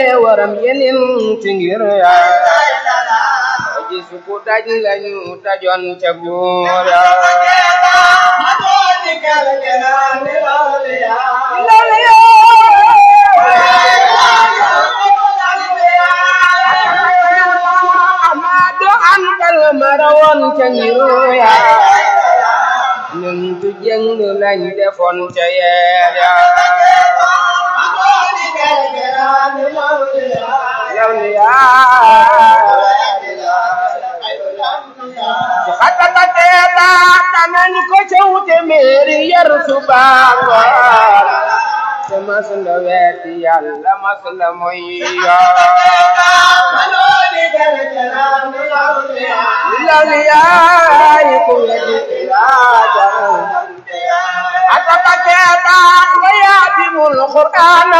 waram yenin ci ngir yaa ji suku daj lañu dajoon ca buur Amadu Antal marawoon ca ngiru yaa ñun tu jëng lañ defoon ca yeel yaa yow li yaa ci xatata teeba tanañ ko ca wute meeri yar subaango te mas la weeti yàlla mas la moy law li yaay ku wedi ilaaja xatata teeba nga yaatimul qur'aan